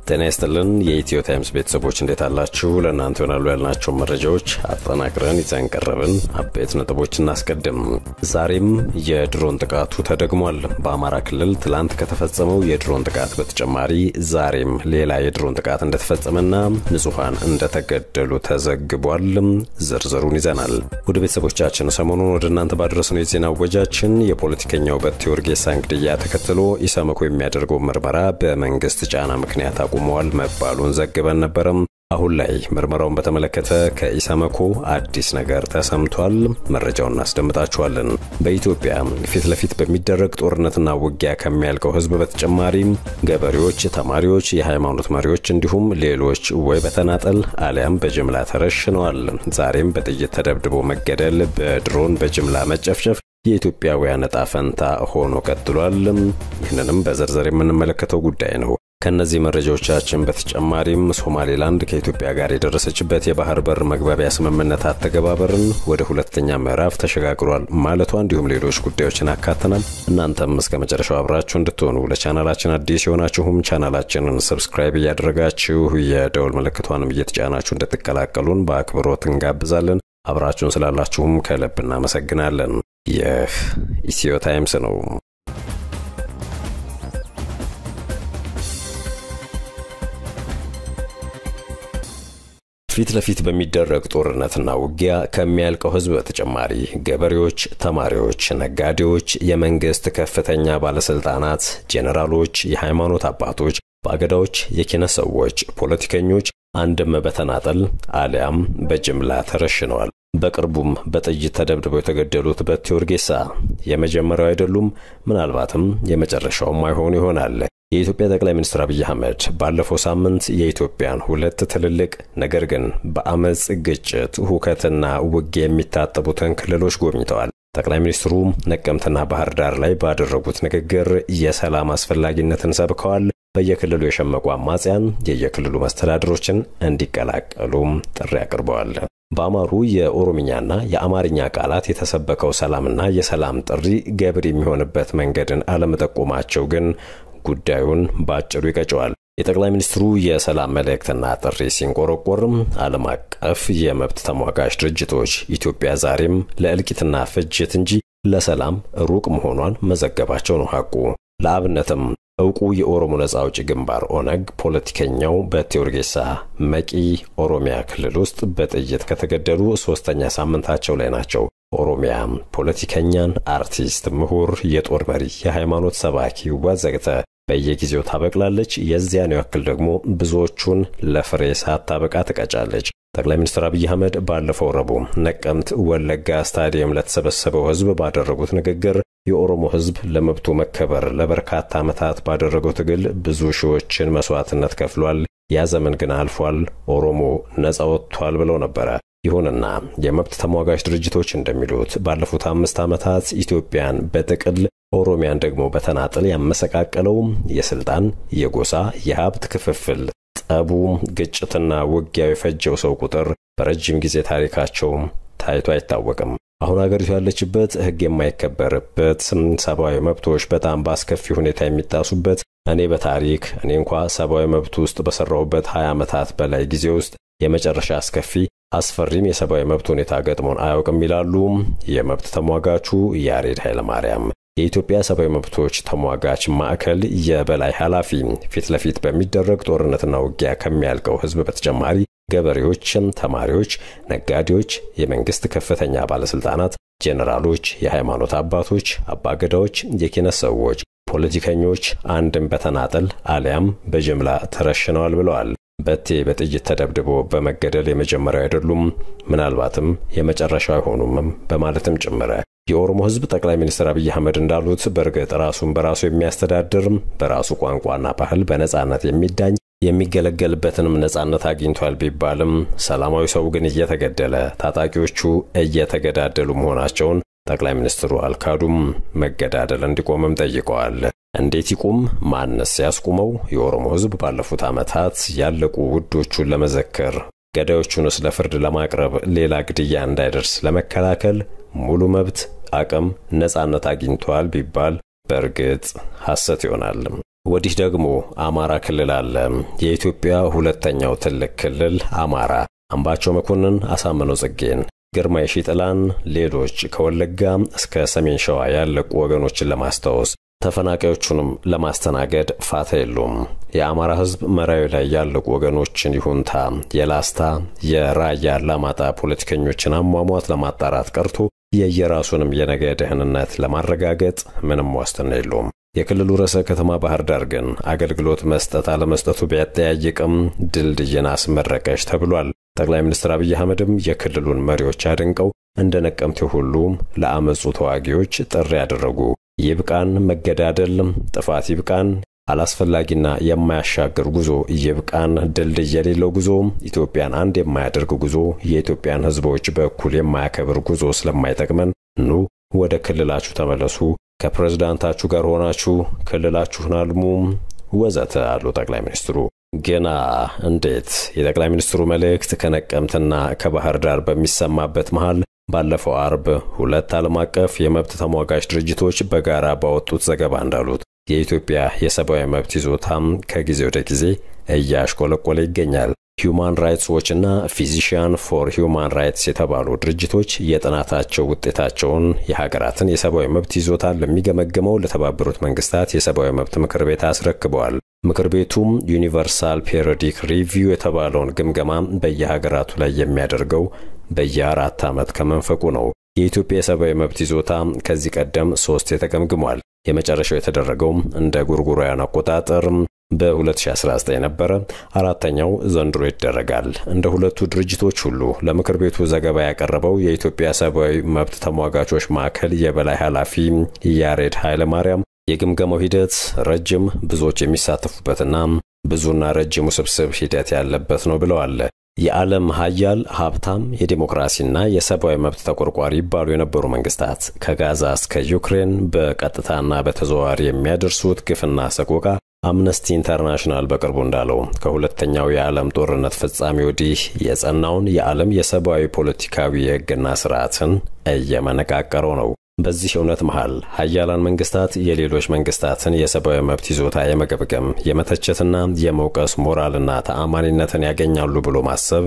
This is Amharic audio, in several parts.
ጤና ይስጥልን የኢትዮ ታይምስ ቤተሰቦች እንዴት አላችሁ? ለእናንተ ይሆናሉ ያልናቸው መረጃዎች አጠናቅረን ይዘን ቀረብን። አበይት ነጥቦች እናስቀድም። ዛሬም የድሮን ጥቃቱ ተደግሟል። በአማራ ክልል ትላንት ከተፈጸመው የድሮን ጥቃት በተጨማሪ ዛሬም ሌላ የድሮን ጥቃት እንደተፈጸመና ንጹሐን እንደተገደሉ ተዘግቧል። ዝርዝሩን ይዘናል። ወደ ቤተሰቦቻችን ሰሞኑን ወደ እናንተ ባደረስነው የዜና ወጃችን የፖለቲከኛው በቴ ኡርጌሳን ግድያ ተከትሎ ኢሰመኮ የሚያደርገው ምርመራ በመንግስት ጫና ምክንያት አቁመዋል መባሉን ዘግበን ነበረም። አሁን ላይ ምርመራውን በተመለከተ ከኢሰመኮ አዲስ ነገር ተሰምቷል። መረጃውን እናስደምጣችኋለን። በኢትዮጵያ ፊት ለፊት በሚደረግ ጦርነትና ውጊያ ከሚያልቀው ሕዝብ በተጨማሪም ገበሬዎች፣ ተማሪዎች፣ የሃይማኖት መሪዎች እንዲሁም ሌሎች ወይ በተናጠል አሊያም በጅምላ ተረሽነዋል። ዛሬም በጥይት ተደብድቦ መገደል፣ በድሮን በጅምላ መጨፍጨፍ የኢትዮጵያውያን ዕጣ ፈንታ ሆኖ ቀጥሏል። ይህንንም በዝርዝር የምንመለከተው ጉዳይ ነው። ከነዚህ መረጃዎቻችን በተጨማሪም ሶማሌላንድ ከኢትዮጵያ ጋር የደረሰችበት የባህር በር መግባቢያ ስምምነት አተገባበርን ወደ ሁለተኛ ምዕራፍ ተሸጋግሯል ማለቷ እንዲሁም ሌሎች ጉዳዮችን አካተናል። እናንተም እስከ መጨረሻው አብራችሁ እንድትሆኑ ለቻናላችን አዲስ የሆናችሁም ቻናላችንን ሰብስክራይብ እያደረጋችሁ የደውል ምልክቷንም እየተጫናችሁ እንድትቀላቀሉን በአክብሮት እንጋብዛለን። አብራችሁን ስላላችሁም ከልብ እናመሰግናለን። ይህ ኢትዮ ታይምስ ነው። ፊት ለፊት በሚደረግ ጦርነትና ውጊያ ከሚያልቀው ሕዝብ በተጨማሪ ገበሬዎች፣ ተማሪዎች፣ ነጋዴዎች፣ የመንግስት ከፍተኛ ባለስልጣናት፣ ጄኔራሎች፣ የሃይማኖት አባቶች፣ ባገዳዎች፣ የኪነት ሰዎች፣ ፖለቲከኞች አንድም በተናጠል አሊያም በጅምላ ተረሽነዋል። በቅርቡም በጥይት ተደብድበው የተገደሉት በቴ ኡርጌሳ የመጀመሪያው አይደሉም፣ ምናልባትም የመጨረሻውም አይሆኑ ይሆናል። የኢትዮጵያ ጠቅላይ ሚኒስትር አብይ አህመድ ባለፈው ሳምንት የኢትዮጵያን ሁለት ትልልቅ ነገር ግን በአመፅ ግጭት፣ ሁከትና ውጊያ የሚታጠቡትን ክልሎች ጎብኝተዋል። ጠቅላይ ሚኒስትሩ ነቀምትና ባህር ዳር ላይ ባደረጉት ንግግር የሰላም አስፈላጊነትን ሰብከዋል። በየክልሉ የሸመቁ አማጽያን የየክልሉ መስተዳድሮችን እንዲቀላቀሉም ጥሪ አቅርበዋል። በአማሩ የኦሮምኛና የአማርኛ ቃላት የተሰበከው ሰላምና የሰላም ጥሪ ገብር የሚሆንበት መንገድን አለመጠቆማቸው ግን ጉዳዩን በአጭሩ ይቀጨዋል። የጠቅላይ ሚኒስትሩ የሰላም መልእክትና ጥሪ ሲንቆረቆርም ዓለም አቀፍ የመብት ተሟጋች ድርጅቶች ኢትዮጵያ ዛሬም ለእልቂትና ፍጅት እንጂ ለሰላም ሩቅ መሆኗን መዘገባቸው ነው ሐቁ። ለአብነትም እውቁ የኦሮሞ ነጻ አውጪ ግንባር ኦነግ ፖለቲከኛው በቴ ኡርጌሳ መቂ ኦሮሚያ ክልል ውስጥ በጥይት ከተገደሉ ሶስተኛ ሳምንታቸው ላይ ናቸው። ኦሮሚያ ፖለቲከኛን፣ አርቲስት፣ ምሁር፣ የጦር መሪ፣ የሃይማኖት ሰባኪ ወዘግተ በየጊዜው ታበቅላለች። የዚያን ያክል ደግሞ ብዙዎቹን ለፍሬ ሳታበቃ ትቀጫለች። ጠቅላይ ሚኒስትር አብይ አህመድ ባለፈው ረቡዕ ነቀምት ወለጋ ስታዲየም ለተሰበሰበው ሕዝብ ባደረጉት ንግግር የኦሮሞ ሕዝብ ለመብቱ መከበር ለበርካታ ዓመታት ባደረገው ትግል ብዙ ሺዎችን መስዋዕትነት ከፍሏል። ያ ዘመን ግን አልፏል፣ ኦሮሞ ነጻ ወጥቷል ብለው ነበረ። ይሁንና የመብት ተሟጋች ድርጅቶች እንደሚሉት ባለፉት አምስት ዓመታት ኢትዮጵያን በጥቅል ኦሮሚያን ደግሞ በተናጥል ያመሰቃቀለው የስልጣን፣ የጎሳ፣ የሀብት ክፍፍል ጠቡ፣ ግጭትና ውጊያው የፈጀው ሰው ቁጥር በረጅም ጊዜ ታሪካቸው ታይቶ አይታወቅም። አሁን አገሪቱ ያለችበት ሕግ የማይከበርበት ሰብአዊ መብቶች በጣም በአስከፊ ሁኔታ የሚጣሱበት እኔ በታሪክ እኔ እንኳ ሰብአዊ መብት ውስጥ በሠራሁበት 20 ዓመታት በላይ ጊዜ ውስጥ የመጨረሻ አስከፊ አስፈሪም የሰብአዊ መብት ሁኔታ ገጥሞን አያውቅም ይላሉ የመብት ተሟጋቹ ያሬድ ኃይለማርያም። የኢትዮጵያ ሰብአዊ መብቶች ተሟጋች ማዕከል የበላይ ኃላፊ ፊት ለፊት በሚደረግ ጦርነትና ውጊያ ከሚያልቀው ሕዝብ በተጨማሪ ገበሬዎችም፣ ተማሪዎች፣ ነጋዴዎች፣ የመንግስት ከፍተኛ ባለስልጣናት፣ ጄኔራሎች፣ የሃይማኖት አባቶች፣ አባገዳዎች፣ የኪነት ሰዎች፣ ፖለቲከኞች አንድም በተናጠል አሊያም በጅምላ ተረሽነዋል ብለዋል። በቴ በጥይት ተደብድቦ በመገደል የመጀመሪያው አይደሉም፣ ምናልባትም የመጨረሻው አይሆኑም በማለትም ጭምረ የኦሮሞ ሕዝብ ጠቅላይ ሚኒስትር አብይ አህመድ እንዳሉት በእርግጥ ራሱን በራሱ የሚያስተዳድር በራሱ ቋንቋና ባህል በነጻነት የሚዳኝ የሚገለገልበትንም ነጻነት አግኝቷል ቢባልም ሰላማዊ ሰው ግን እየተገደለ ታጣቂዎቹ እየተገዳደሉ መሆናቸውን ጠቅላይ ሚኒስትሩ አልካዱም። መገዳደል እንዲቆምም ጠይቀዋል። እንዴት ይቁም? ማንስ ያስቁመው? የኦሮሞ ሕዝብ ባለፉት ዓመታት ያለቁ ውዶቹን ለመዘከር ገዳዮቹንስ ለፍርድ ለማቅረብ ሌላ ግድያ እንዳይደርስ ለመከላከል ሙሉ መብት፣ አቅም፣ ነጻነት አግኝቷል ቢባል በእርግጥ ሐሰት ይሆናል። ወዲህ ደግሞ አማራ ክልል አለ። የኢትዮጵያ ሁለተኛው ትልቅ ክልል አማራ አምባቸው መኮንን፣ አሳምነው ጽጌን፣ ግርማ የሺጥላን፣ ሌሎች ከወለጋ እስከ ሰሜን ሸዋ ያለቁ ወገኖችን ለማስታወስ ተፈናቃዮቹንም ለማስተናገድ ፋታ የሉም። የአማራ ሕዝብ መራዊ ላይ ያለቁ ወገኖችን ይሁንታ የላስታ የራያ አላማጣ ፖለቲከኞችን አሟሟት ለማጣራት ቀርቶ የየራሱንም የነገ ደህንነት ለማረጋገጥ ምንም ዋስትና የለውም። የክልሉ ርዕሰ ከተማ ባህር ዳር ግን አገልግሎት መስጠት አለመስጠቱ ቢያጠያይቅም ድልድይን አስመረቀች ተብሏል። ጠቅላይ ሚኒስትር አብይ አህመድም የክልሉን መሪዎች አድንቀው እንደ ነቀምቴ ሁሉ ለአመፁ ተዋጊዎች ጥሪ ያደረጉ። ይብቃን መገዳደል፣ ጥፋት ይብቃን፣ አላስፈላጊና የማያሻግር ጉዞ ይብቃን፣ ድልድይ የሌለው ጉዞ፣ ኢትዮጵያን አንድ የማያደርግ ጉዞ፣ የኢትዮጵያን ሕዝቦች በእኩል የማያከብር ጉዞ ስለማይጠቅመን ኑ ወደ ክልላችሁ ተመለሱ፣ ከፕሬዝዳንታችሁ ጋር ሆናችሁ ክልላችሁን አልሙ ወዘተ አሉ ጠቅላይ ሚኒስትሩ። ግና እንዴት የጠቅላይ ሚኒስትሩ መልእክት ከነቀምትና ከባህር ዳር በሚሰማበት መሃል ባለፈው አርብ ሁለት ዓለም አቀፍ የመብት ተሟጋች ድርጅቶች በጋራ ባወጡት ዘገባ እንዳሉት የኢትዮጵያ የሰብአዊ መብት ይዞታም ከጊዜ ወደ ጊዜ እያሽቆለቆለ ይገኛል። ሂዩማን ራይትስ ዎች እና ፊዚሽያን ፎር ሂዩማን ራይትስ የተባሉ ድርጅቶች የጥናታቸው ውጤታቸውን የሀገራትን የሰብአዊ መብት ይዞታን ለሚገመግመው ለተባበሩት መንግስታት የሰብአዊ መብት ምክር ቤት አስረክበዋል። ምክር ቤቱም ዩኒቨርሳል ፔሪዮዲክ ሪቪው የተባለውን ግምገማ በየሀገራቱ ላይ የሚያደርገው በየአራት ዓመት ከመንፈቁ ነው። የኢትዮጵያ የሰብአዊ መብት ይዞታ ከዚህ ቀደም ሶስት የተገምግሟል። የመጨረሻው የተደረገው እንደ ጎርጎሮያን አቆጣጠር በ2019 ነበረ። አራተኛው ዘንድሮ ይደረጋል። እንደ ሁለቱ ድርጅቶች ሁሉ ለምክር ቤቱ ዘገባ ያቀረበው የኢትዮጵያ ሰብአዊ መብት ተሟጋቾች ማዕከል የበላይ ኃላፊ ያሬድ ኃይለማርያም የግምገማው ሂደት ረጅም፣ ብዙዎች የሚሳተፉበትና ብዙና ረጅም ውስብስብ ሂደት ያለበት ነው ብለዋል። የዓለም ሀያል ሀብታም የዴሞክራሲና የሰብአዊ መብት ተቆርቋሪ ይባሉ የነበሩ መንግስታት ከጋዛ እስከ ዩክሬን በቀጥታና በተዘዋዋሪ የሚያደርሱት ግፍና ሰቆቃ አምነስቲ ኢንተርናሽናል በቅርቡ እንዳለው ከሁለተኛው የዓለም ጦርነት ፍጻሜ ወዲህ የጸናውን የዓለም የሰብአዊ ፖለቲካዊ የሕግና ስርዓትን እየመነቃቀረው ነው። በዚህ እውነት መሃል ሀያላን መንግስታት የሌሎች መንግስታትን የሰብአዊ መብት ይዞታ የመገብገም የመተቸትና የመውቀስ ሞራልና ተአማኒነትን ያገኛሉ ብሎ ማሰብ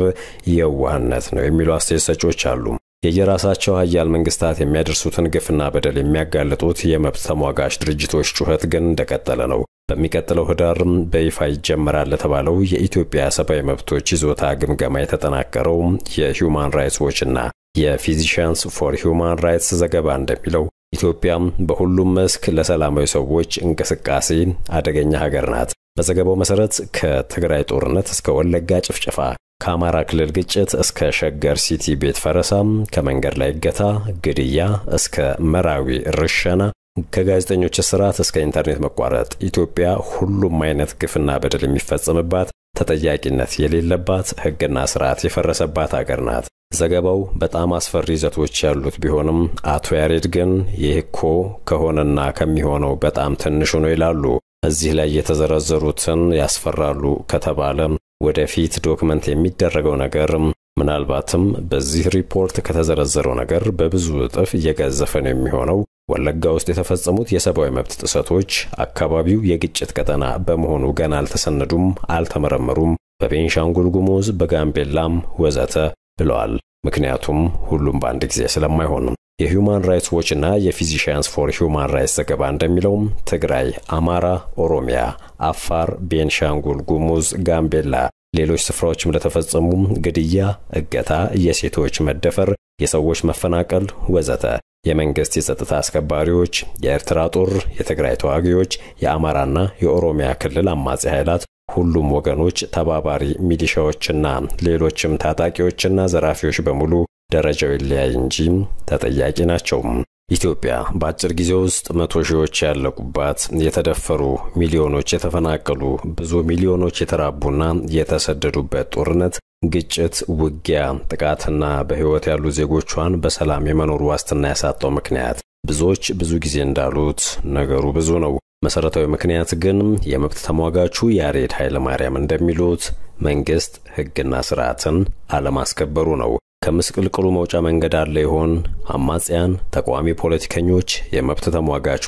የዋህነት ነው የሚሉ አስተያየት ሰጪዎች አሉ። የየራሳቸው ሀያል መንግስታት የሚያደርሱትን ግፍና በደል የሚያጋልጡት የመብት ተሟጋች ድርጅቶች ጩኸት ግን እንደቀጠለ ነው። በሚቀጥለው ህዳርም በይፋ ይጀመራል ለተባለው የኢትዮጵያ ሰብአዊ መብቶች ይዞታ ግምገማ የተጠናቀረው የሂውማን ራይትስ ዎችና የፊዚሽያንስ ፎር ሂውማን ራይትስ ዘገባ እንደሚለው ኢትዮጵያም በሁሉም መስክ ለሰላማዊ ሰዎች እንቅስቃሴ አደገኛ ሀገር ናት። በዘገባው መሰረት ከትግራይ ጦርነት እስከ ወለጋ ጭፍጨፋ፣ ከአማራ ክልል ግጭት እስከ ሸገር ሲቲ ቤት ፈረሳም፣ ከመንገድ ላይ እገታ፣ ግድያ እስከ መራዊ ርሸና ከጋዜጠኞች እስራት እስከ ኢንተርኔት መቋረጥ ኢትዮጵያ ሁሉም አይነት ግፍና በደል የሚፈጸምባት ተጠያቂነት የሌለባት ሕግና ስርዓት የፈረሰባት አገር ናት። ዘገባው በጣም አስፈሪ ይዘቶች ያሉት ቢሆንም አቶ ያሬድ ግን ይህ እኮ ከሆነና ከሚሆነው በጣም ትንሹ ነው ይላሉ። እዚህ ላይ የተዘረዘሩትን ያስፈራሉ ከተባለ ወደፊት ዶክመንት የሚደረገው ነገር ምናልባትም በዚህ ሪፖርት ከተዘረዘረው ነገር በብዙ እጥፍ እየገዘፈ ነው የሚሆነው። ወለጋ ውስጥ የተፈጸሙት የሰብአዊ መብት ጥሰቶች አካባቢው የግጭት ቀጠና በመሆኑ ገና አልተሰነዱም፣ አልተመረመሩም። በቤንሻንጉል ጉሙዝ፣ በጋምቤላም ወዘተ ብለዋል። ምክንያቱም ሁሉም በአንድ ጊዜ ስለማይሆንም የሂውማን ራይትስ ዎች እና የፊዚሽያንስ ፎር ሂውማን ራይትስ ዘገባ እንደሚለውም ትግራይ፣ አማራ፣ ኦሮሚያ፣ አፋር፣ ቤንሻንጉል ጉሙዝ፣ ጋምቤላ ሌሎች ስፍራዎችም ለተፈጸሙ ግድያ፣ እገታ፣ የሴቶች መደፈር፣ የሰዎች መፈናቀል ወዘተ የመንግስት የጸጥታ አስከባሪዎች፣ የኤርትራ ጦር፣ የትግራይ ተዋጊዎች፣ የአማራና የኦሮሚያ ክልል አማጺ ኃይላት ሁሉም ወገኖች ተባባሪ ሚሊሻዎችና ሌሎችም ታጣቂዎችና ዘራፊዎች በሙሉ ደረጃው ይለያይ እንጂ ተጠያቂ ናቸው። ኢትዮጵያ በአጭር ጊዜ ውስጥ መቶ ሺዎች ያለቁባት፣ የተደፈሩ ሚሊዮኖች የተፈናቀሉ፣ ብዙ ሚሊዮኖች የተራቡና የተሰደዱበት ጦርነት፣ ግጭት፣ ውጊያ፣ ጥቃትና በሕይወት ያሉ ዜጎቿን በሰላም የመኖር ዋስትና ያሳጣው ምክንያት ብዙዎች ብዙ ጊዜ እንዳሉት ነገሩ ብዙ ነው። መሰረታዊ ምክንያት ግን የመብት ተሟጋቹ ያሬድ ኃይለማርያም እንደሚሉት መንግስት ሕግና ስርዓትን አለማስከበሩ ነው። ከምስቅልቅሉ መውጫ መንገድ አለ ይሆን? አማጽያን፣ ተቃዋሚ ፖለቲከኞች፣ የመብት ተሟጋቾች፣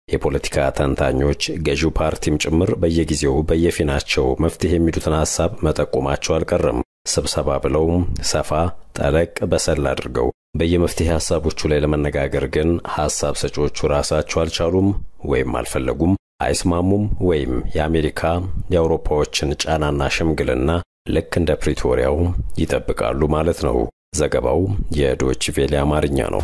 የፖለቲካ ተንታኞች ገዢው ፓርቲም ጭምር በየጊዜው በየፊናቸው መፍትሄ የሚሉትን ሐሳብ መጠቆማቸው አልቀረም። ስብሰባ ብለው ሰፋ ጠለቅ በሰል አድርገው በየመፍትሄ ሐሳቦቹ ላይ ለመነጋገር ግን ሐሳብ ሰጪዎቹ ራሳቸው አልቻሉም ወይም አልፈለጉም፣ አይስማሙም ወይም የአሜሪካ የአውሮፓዎችን ጫናና ሽምግልና ልክ እንደ ፕሪቶሪያው ይጠብቃሉ ማለት ነው። ዘገባው የዶች ቬሌ አማርኛ ነው።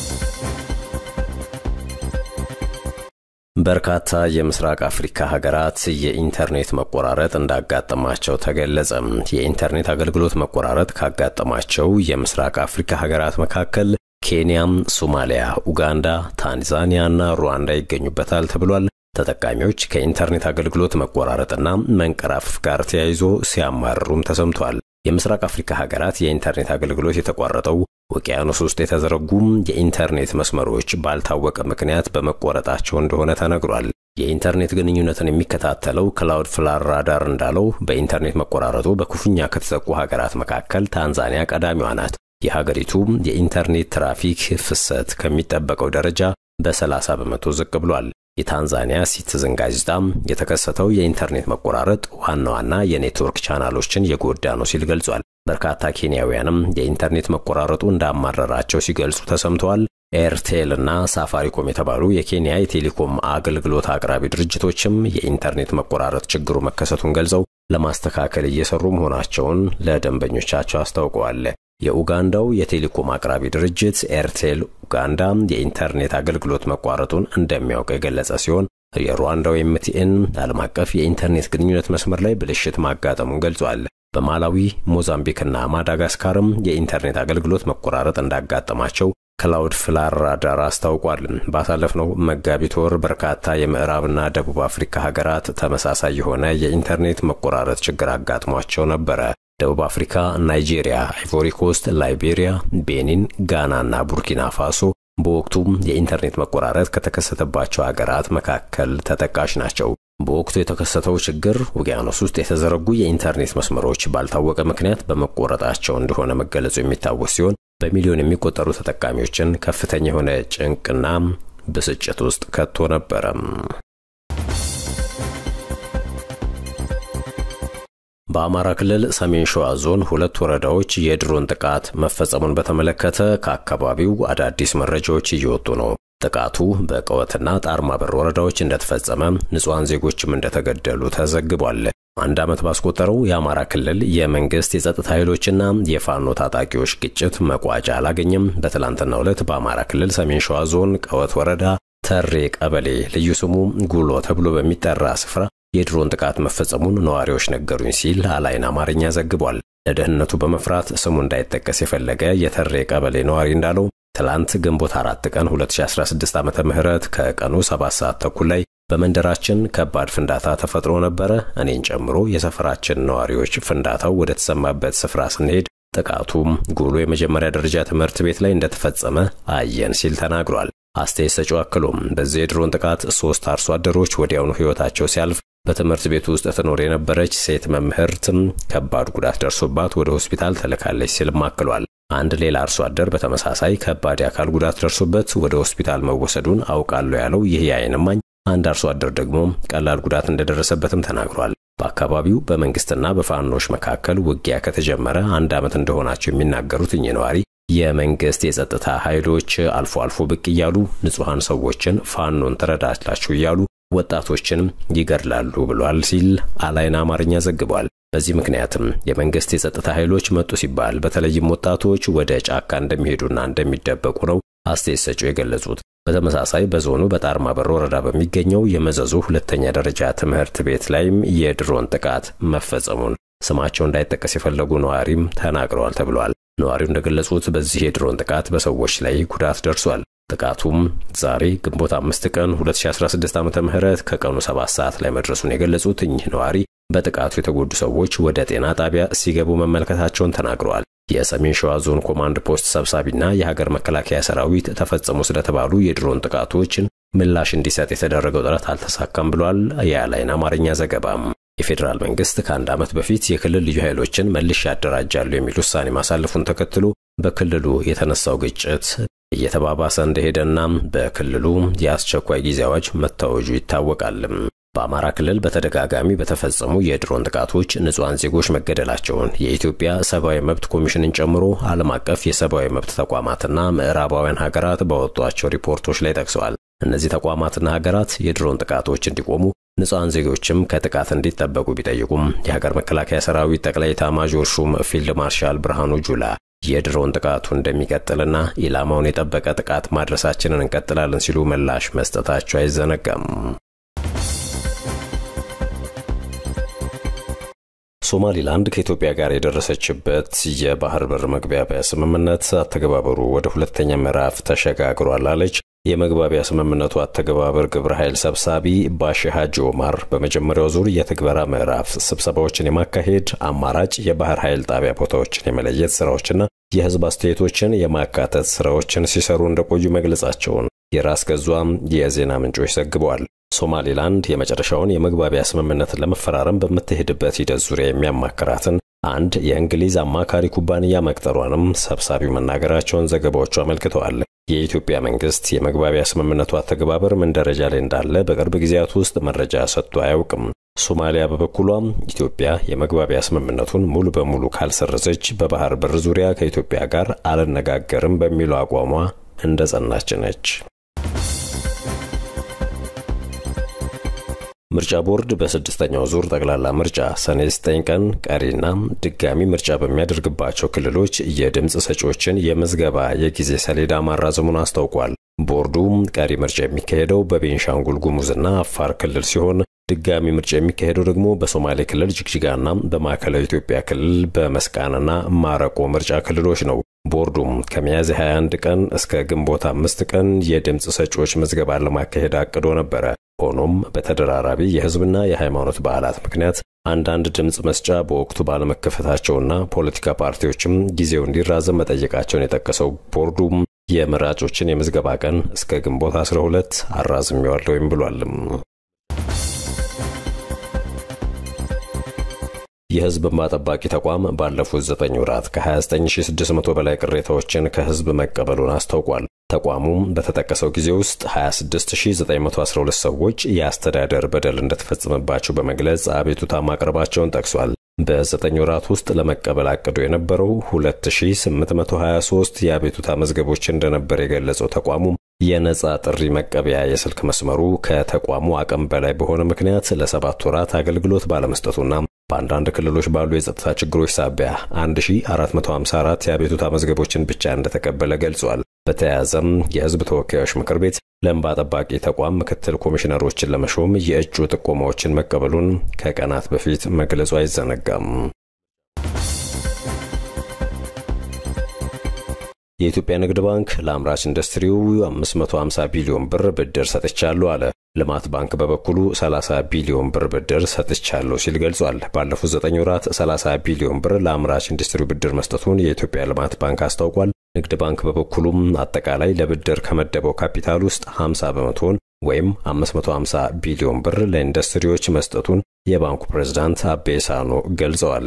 በርካታ የምስራቅ አፍሪካ ሀገራት የኢንተርኔት መቆራረጥ እንዳጋጠማቸው ተገለጸ። የኢንተርኔት አገልግሎት መቆራረጥ ካጋጠማቸው የምስራቅ አፍሪካ ሀገራት መካከል ኬንያም፣ ሶማሊያ፣ ኡጋንዳ፣ ታንዛኒያ እና ሩዋንዳ ይገኙበታል ተብሏል። ተጠቃሚዎች ከኢንተርኔት አገልግሎት መቆራረጥና መንቀራፈፍ ጋር ተያይዞ ሲያማርሩም ተሰምቷል። የምስራቅ አፍሪካ ሀገራት የኢንተርኔት አገልግሎት የተቋረጠው ውቅያኖስ ውስጥ የተዘረጉም የኢንተርኔት መስመሮች ባልታወቀ ምክንያት በመቆረጣቸው እንደሆነ ተነግሯል። የኢንተርኔት ግንኙነትን የሚከታተለው ክላውድ ፍላር ራዳር እንዳለው በኢንተርኔት መቆራረጡ በክፉኛ ከተጠቁ ሀገራት መካከል ታንዛኒያ ቀዳሚዋ ናት። የሀገሪቱ የኢንተርኔት ትራፊክ ፍሰት ከሚጠበቀው ደረጃ በ30 በመቶ ዝቅ ብሏል። የታንዛኒያ ሲቲዝን ጋዜጣም የተከሰተው የኢንተርኔት መቆራረጥ ዋና ዋና የኔትወርክ ቻናሎችን የጎዳ ነው ሲል ገልጿል። በርካታ ኬንያውያንም የኢንተርኔት መቆራረጡ እንዳማረራቸው ሲገልጹ ተሰምተዋል። ኤርቴል እና ሳፋሪኮም የተባሉ የኬንያ የቴሌኮም አገልግሎት አቅራቢ ድርጅቶችም የኢንተርኔት መቆራረጥ ችግሩ መከሰቱን ገልጸው ለማስተካከል እየሰሩ መሆናቸውን ለደንበኞቻቸው አስታውቀዋል። የኡጋንዳው የቴሌኮም አቅራቢ ድርጅት ኤርቴል ኡጋንዳ የኢንተርኔት አገልግሎት መቋረጡን እንደሚያውቅ የገለጸ ሲሆን የሩዋንዳው ኤምቲኤን ዓለም አቀፍ የኢንተርኔት ግንኙነት መስመር ላይ ብልሽት ማጋጠሙን ገልጿል። በማላዊ ሞዛምቢክና ማዳጋስካርም የኢንተርኔት አገልግሎት መቆራረጥ እንዳጋጠማቸው ክላውድ ፍላር ራዳር አስታውቋል። ባሳለፍነው መጋቢት ወር በርካታ የምዕራብና ደቡብ አፍሪካ ሀገራት ተመሳሳይ የሆነ የኢንተርኔት መቆራረጥ ችግር አጋጥሟቸው ነበረ። ደቡብ አፍሪካ፣ ናይጄሪያ፣ አይቮሪ ኮስት፣ ላይቤሪያ፣ ቤኒን፣ ጋና እና ቡርኪና ፋሶ በወቅቱ የኢንተርኔት መቆራረጥ ከተከሰተባቸው ሀገራት መካከል ተጠቃሽ ናቸው። በወቅቱ የተከሰተው ችግር ውቅያኖስ ውስጥ የተዘረጉ የኢንተርኔት መስመሮች ባልታወቀ ምክንያት በመቆረጣቸው እንደሆነ መገለጹ የሚታወስ ሲሆን በሚሊዮን የሚቆጠሩ ተጠቃሚዎችን ከፍተኛ የሆነ ጭንቅና ብስጭት ውስጥ ከቶ ነበረም። በአማራ ክልል ሰሜን ሸዋ ዞን ሁለት ወረዳዎች የድሮን ጥቃት መፈጸሙን በተመለከተ ከአካባቢው አዳዲስ መረጃዎች እየወጡ ነው። ጥቃቱ በቀወትና ጣርማበር ወረዳዎች እንደተፈጸመ ንጹሐን ዜጎችም እንደተገደሉ ተዘግቧል። አንድ ዓመት ባስቆጠረው የአማራ ክልል የመንግስት የጸጥታ ኃይሎችና የፋኖ ታጣቂዎች ግጭት መቋጫ አላገኘም። በትላንትናው ዕለት በአማራ ክልል ሰሜን ሸዋ ዞን ቀወት ወረዳ ተሬ ቀበሌ ልዩ ስሙ ጉሎ ተብሎ በሚጠራ ስፍራ የድሮን ጥቃት መፈጸሙን ነዋሪዎች ነገሩኝ ሲል አላይን አማርኛ ዘግቧል። ለደህንነቱ በመፍራት ስሙ እንዳይጠቀስ የፈለገ የተሬ ቀበሌ ነዋሪ እንዳለው ትላንት ግንቦት አራት ቀን 2016 ዓ ም ከቀኑ 7 ሰዓት ተኩል ላይ በመንደራችን ከባድ ፍንዳታ ተፈጥሮ ነበረ። እኔን ጨምሮ የሰፈራችን ነዋሪዎች ፍንዳታው ወደ ተሰማበት ስፍራ ስንሄድ ጥቃቱም ጉሎ የመጀመሪያ ደረጃ ትምህርት ቤት ላይ እንደተፈጸመ አየን ሲል ተናግሯል። አስተያየት ሰጪው አክሎም በዚህ የድሮን ጥቃት ሶስት አርሶ አደሮች ወዲያውኑ ሕይወታቸው ሲያልፍ በትምህርት ቤቱ ውስጥ ትኖር የነበረች ሴት መምህርትም ከባድ ጉዳት ደርሶባት ወደ ሆስፒታል ተልካለች ሲልም አክሏል። አንድ ሌላ አርሶ አደር በተመሳሳይ ከባድ የአካል ጉዳት ደርሶበት ወደ ሆስፒታል መወሰዱን አውቃለሁ ያለው ይህ የዓይን እማኝ አንድ አርሶ አደር ደግሞ ቀላል ጉዳት እንደደረሰበትም ተናግሯል። በአካባቢው በመንግስትና በፋኖች መካከል ውጊያ ከተጀመረ አንድ ዓመት እንደሆናቸው የሚናገሩት እኚህ ነዋሪ የመንግስት የጸጥታ ኃይሎች አልፎ አልፎ ብቅ እያሉ ንጹሐን ሰዎችን ፋኖን ትረዳላችሁ እያሉ ወጣቶችን ይገድላሉ ብሏል ሲል አላይን አማርኛ ዘግቧል። በዚህ ምክንያትም የመንግስት የጸጥታ ኃይሎች መጡ ሲባል በተለይም ወጣቶች ወደ ጫካ እንደሚሄዱና እንደሚደበቁ ነው አስተያየት ሰጪው የገለጹት። በተመሳሳይ በዞኑ በጣርማበር ወረዳ በሚገኘው የመዘዙ ሁለተኛ ደረጃ ትምህርት ቤት ላይም የድሮን ጥቃት መፈጸሙን ስማቸው እንዳይጠቀስ የፈለጉ ነዋሪም ተናግረዋል ተብሏል። ነዋሪው እንደገለጹት በዚህ የድሮን ጥቃት በሰዎች ላይ ጉዳት ደርሷል። ጥቃቱም ዛሬ ግንቦት አምስት ቀን 2016 ዓ ም ከቀኑ 7 ሰዓት ላይ መድረሱን የገለጹት እኚህ ነዋሪ በጥቃቱ የተጎዱ ሰዎች ወደ ጤና ጣቢያ ሲገቡ መመልከታቸውን ተናግረዋል። የሰሜን ሸዋ ዞን ኮማንድ ፖስት ሰብሳቢና የሀገር መከላከያ ሰራዊት ተፈጸሙ ስለተባሉ የድሮን ጥቃቶችን ምላሽ እንዲሰጥ የተደረገው ጥረት አልተሳካም ብሏል። የአላይን አማርኛ ዘገባም የፌዴራል መንግስት ከአንድ ዓመት በፊት የክልል ልዩ ኃይሎችን መልሼ ያደራጃሉ የሚል ውሳኔ ማሳለፉን ተከትሎ በክልሉ የተነሳው ግጭት እየተባባሰ እንደሄደና በክልሉ የአስቸኳይ ጊዜ አዋጅ መታወጁ ይታወቃል። በአማራ ክልል በተደጋጋሚ በተፈጸሙ የድሮን ጥቃቶች ንጹሐን ዜጎች መገደላቸውን የኢትዮጵያ ሰብአዊ መብት ኮሚሽንን ጨምሮ ዓለም አቀፍ የሰብአዊ መብት ተቋማትና ምዕራባውያን ሀገራት ባወጧቸው ሪፖርቶች ላይ ጠቅሰዋል። እነዚህ ተቋማትና ሀገራት የድሮን ጥቃቶች እንዲቆሙ ንጹሐን ዜጎችም ከጥቃት እንዲጠበቁ ቢጠይቁም የሀገር መከላከያ ሰራዊት ጠቅላይ ኤታማዦር ሹም ፊልድ ማርሻል ብርሃኑ ጁላ የድሮን ጥቃቱ እንደሚቀጥልና ኢላማውን የጠበቀ ጥቃት ማድረሳችንን እንቀጥላለን ሲሉ ምላሽ መስጠታቸው አይዘነጋም። ሶማሊላንድ ከኢትዮጵያ ጋር የደረሰችበት የባህር በር መግባቢያ ስምምነት አተገባበሩ ወደ ሁለተኛ ምዕራፍ ተሸጋግሯል አለች። የመግባቢያ ስምምነቱ አተገባበር ግብረ ኃይል ሰብሳቢ ባሺ ሀጂ ኦማር በመጀመሪያው ዙር የትግበራ ምዕራፍ ስብሰባዎችን የማካሄድ አማራጭ የባህር ኃይል ጣቢያ ቦታዎችን የመለየት ስራዎችና የህዝብ አስተያየቶችን የማካተት ስራዎችን ሲሰሩ እንደቆዩ መግለጻቸውን የራስ ገዟም የዜና ምንጮች ዘግበዋል። ሶማሌላንድ የመጨረሻውን የመግባቢያ ስምምነትን ለመፈራረም በምትሄድበት ሂደት ዙሪያ የሚያማክራትን አንድ የእንግሊዝ አማካሪ ኩባንያ መቅጠሯንም ሰብሳቢው መናገራቸውን ዘገባዎቹ አመልክተዋል። የኢትዮጵያ መንግስት የመግባቢያ ስምምነቱ አተገባበር ምን ደረጃ ላይ እንዳለ በቅርብ ጊዜያት ውስጥ መረጃ ሰጥቶ አያውቅም። ሶማሊያ በበኩሏም ኢትዮጵያ የመግባቢያ ስምምነቱን ሙሉ በሙሉ ካልሰረዘች በባህር በር ዙሪያ ከኢትዮጵያ ጋር አልነጋገርም በሚለው አቋሟ እንደ ጸናች ነች። ምርጫ ቦርድ በስድስተኛው ዙር ጠቅላላ ምርጫ ሰኔ 9 ቀን ቀሪና ድጋሚ ምርጫ በሚያደርግባቸው ክልሎች የድምፅ ሰጪዎችን የምዝገባ የጊዜ ሰሌዳ ማራዘሙን አስታውቋል። ቦርዱ ቀሪ ምርጫ የሚካሄደው በቤንሻንጉል ጉሙዝና አፋር ክልል ሲሆን ድጋሚ ምርጫ የሚካሄደው ደግሞ በሶማሌ ክልል ጅግጅጋና በማዕከላዊ ኢትዮጵያ ክልል በመስቃንና ማረቆ ምርጫ ክልሎች ነው። ቦርዱም ከሚያዝያ 21 ቀን እስከ ግንቦት አምስት ቀን የድምፅ ሰጪዎች ምዝገባን ለማካሄድ አቅዶ ነበረ። ሆኖም በተደራራቢ የሕዝብና የሃይማኖት በዓላት ምክንያት አንዳንድ ድምፅ መስጫ በወቅቱ ባለመከፈታቸውና ፖለቲካ ፓርቲዎችም ጊዜው እንዲራዘም መጠየቃቸውን የጠቀሰው ቦርዱም የመራጮችን የምዝገባ ቀን እስከ ግንቦት 12 አራዝሜዋለሁም ብሏልም። የህዝብ እንባ ጠባቂ ተቋም ባለፉት 9 ወራት ከ29600 በላይ ቅሬታዎችን ከህዝብ መቀበሉን አስታውቋል። ተቋሙም በተጠቀሰው ጊዜ ውስጥ 26912 ሰዎች የአስተዳደር በደል እንደተፈጸመባቸው በመግለጽ አቤቱታ ማቅረባቸውን ጠቅሷል። በዘጠኝ ወራት ውስጥ ለመቀበል አቅዶ የነበረው 2823 የአቤቱታ መዝገቦች እንደነበር የገለጸው ተቋሙ የነጻ ጥሪ መቀበያ የስልክ መስመሩ ከተቋሙ አቅም በላይ በሆነ ምክንያት ለሰባት ወራት አገልግሎት ባለመስጠቱና በአንዳንድ ክልሎች ባሉ የጸጥታ ችግሮች ሳቢያ 1454 የአቤቱታ መዝገቦችን ብቻ እንደተቀበለ ገልጿል። በተያያዘም የህዝብ ተወካዮች ምክር ቤት ለእንባ ጠባቂ ተቋም ምክትል ኮሚሽነሮችን ለመሾም የእጩ ጥቆማዎችን መቀበሉን ከቀናት በፊት መግለጹ አይዘነጋም። የኢትዮጵያ ንግድ ባንክ ለአምራች ኢንዱስትሪው 550 ቢሊዮን ብር ብድር ሰጥቻለሁ አለ። ልማት ባንክ በበኩሉ 30 ቢሊዮን ብር ብድር ሰጥቻለሁ ሲል ገልጿል። ባለፉት 9 ወራት 30 ቢሊዮን ብር ለአምራች ኢንዱስትሪው ብድር መስጠቱን የኢትዮጵያ ልማት ባንክ አስታውቋል። ንግድ ባንክ በበኩሉም አጠቃላይ ለብድር ከመደበው ካፒታል ውስጥ 50 በመቶውን ወይም 550 ቢሊዮን ብር ለኢንዱስትሪዎች መስጠቱን የባንኩ ፕሬዝዳንት አቤ ሳኖ ገልጸዋል።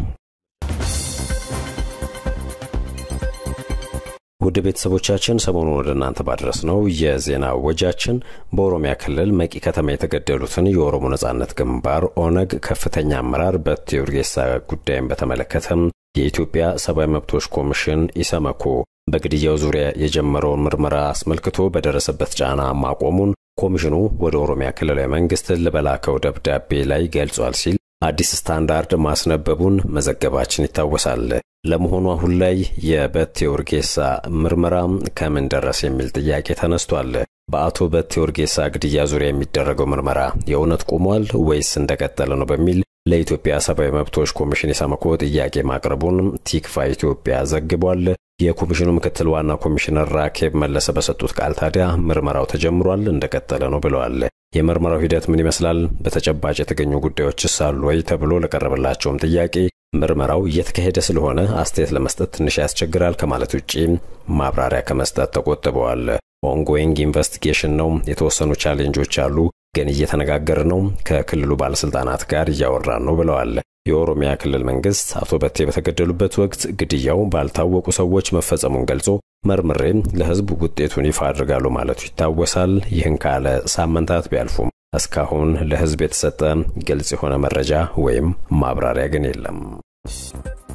ውድ ቤተሰቦቻችን ሰሞኑን ወደ እናንተ ባድረስ ነው የዜና ወጃችን በኦሮሚያ ክልል መቂ ከተማ የተገደሉትን የኦሮሞ ነጻነት ግንባር ኦነግ ከፍተኛ አመራር በቴ ኡርጌሳ ጉዳይን በተመለከተም የኢትዮጵያ ሰብአዊ መብቶች ኮሚሽን ኢሰመኮ በግድያው ዙሪያ የጀመረውን ምርመራ አስመልክቶ በደረሰበት ጫና ማቆሙን ኮሚሽኑ ወደ ኦሮሚያ ክልላዊ መንግስት በላከው ደብዳቤ ላይ ገልጿል ሲል አዲስ ስታንዳርድ ማስነበቡን መዘገባችን ይታወሳል። ለመሆኑ አሁን ላይ የበቴ ኡርጌሳ ምርመራ ከምን ደረስ የሚል ጥያቄ ተነስቷል። በአቶ በቴ ኡርጌሳ ግድያ ዙሪያ የሚደረገው ምርመራ የእውነት ቆሟል ወይስ እንደቀጠለ ነው በሚል ለኢትዮጵያ ሰብአዊ መብቶች ኮሚሽን ኢሰመኮ ጥያቄ ማቅረቡን ቲክፋ ኢትዮጵያ ዘግቧል። የኮሚሽኑ ምክትል ዋና ኮሚሽነር ራኬብ መለሰ በሰጡት ቃል ታዲያ ምርመራው ተጀምሯል፣ እንደቀጠለ ነው ብለዋል። የምርመራው ሂደት ምን ይመስላል? በተጨባጭ የተገኙ ጉዳዮችስ አሉ ወይ? ተብሎ ለቀረበላቸውም ጥያቄ ምርመራው እየተካሄደ ስለሆነ አስተያየት ለመስጠት ትንሽ ያስቸግራል ከማለት ውጪ ማብራሪያ ከመስጠት ተቆጥበዋል። ኦንጎይንግ ኢንቨስቲጌሽን ነው፣ የተወሰኑ ቻሌንጆች አሉ፣ ግን እየተነጋገር ነው፣ ከክልሉ ባለስልጣናት ጋር እያወራን ነው ብለዋል። የኦሮሚያ ክልል መንግስት አቶ በቴ በተገደሉበት ወቅት ግድያው ባልታወቁ ሰዎች መፈጸሙን ገልጾ መርምሬም ለህዝብ ውጤቱን ይፋ አድርጋሉ ማለቱ ይታወሳል። ይህን ካለ ሳምንታት ቢያልፉም እስካሁን ለህዝብ የተሰጠ ግልጽ የሆነ መረጃ ወይም ማብራሪያ ግን የለም።